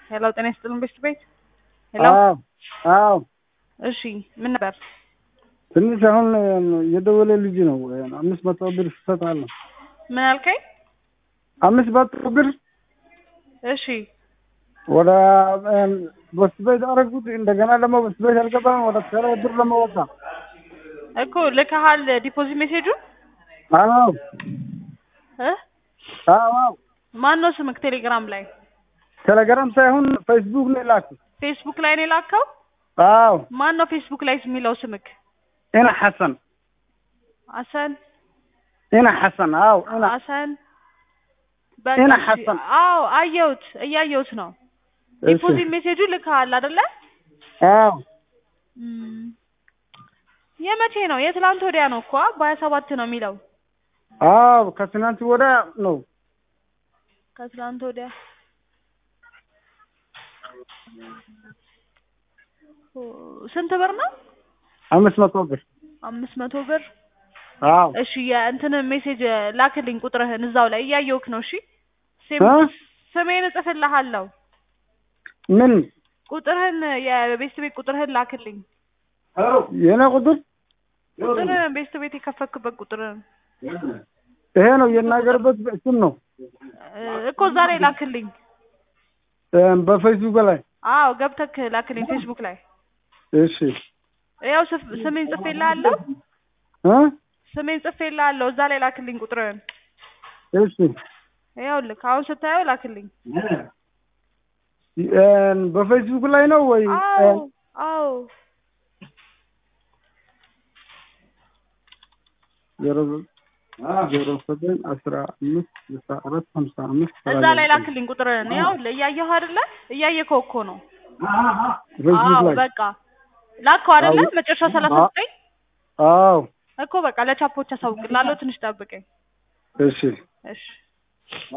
ሄሎ ጤና ይስጥልን ቤስት ቤት ሄሎ አዎ አዎ እሺ ምን ነበር ትንሽ አሁን የደወለ ልጅ ነው አምስት መቶ ብር እሰጥሃለሁ ምን አልከኝ አምስት መቶ ብር እሺ ወደ በስ ቤት አደረጉት እንደገና ደግሞ በስ ቤት አልገባም ወደ ተራ ብር ደግሞ ወጣ እኮ ልከሃል ዲፖዚት ሜሴጁን አዎ እ አዎ አዎ ማን ነው ስምክ ቴሌግራም ላይ ቴሌግራም ሳይሆን ፌስቡክ ነው የላኩት ፌስቡክ ላይ ነው የላከው አዎ ማን ነው ፌስቡክ ላይ የሚለው ስምክ ኢና ሐሰን አሰን ኢና ሐሰን አዎ ኢና አሰን ኢና እሺ። ሐሰን። አዎ አየሁት እያየሁት ነው ዲፖዚት ሜሴጁ ልከሃል አይደለ አዎ እም፣ የመቼ ነው የትላንት ወዲያ ነው እኮ በሀያ ሰባት ነው የሚለው አዎ ከትናንት ወዲያ ነው ከትላንት ወዲያ ኦ፣ ስንት ብር ነው አምስት መቶ ብር አምስት መቶ ብር አዎ እሺ የእንትን ሜሴጅ ላክልኝ ቁጥርህን እዛው ላይ እያየሁክ ነው እሺ ሴም እ? ስሜን እጽፍልሃለሁ ምን ቁጥርህን የቤስት ቤት ቁጥርህን ላክልኝ የኔ ቁጥር ቁጥርህን ቤስት ቤት የከፈክበት ቁጥርህን ይሄ ነው የናገርበት ስም ነው እ፣ እኮ እዛ ላይ ላክልኝ በፌስቡክ ላይ አዎ ገብተክ ላክልኝ ፌስቡክ ላይ እሺ ያው ስፍ- ስሜን ጽፌልሃለሁ እ ስሜን ጽፌልሃለሁ እዛ ላይ ላክልኝ ቁጥርህን እሺ ይኸውልህ አሁን ስታየው ላክልኝ በፌስቡክ ላይ ነው ወይ አዎ አዎ ዜሮ ዜሮ ዘጠኝ አስራ አምስት ስልሳ አራት ሀምሳ አምስት እዛ ላይ ላክልኝ ቁጥርህን ይኸውልህ እያየኸው አይደለ እያየከው እኮ ነው ፌስቡክ አዎ ላይ በቃ ላከው አይደለ አዎ። መጨረሻው ሰላሳ ዘጠኝ አዎ እኮ በቃ ለቻፖች አሳውቅላለሁ ትንሽ ጠብቀኝ እሺ እሺ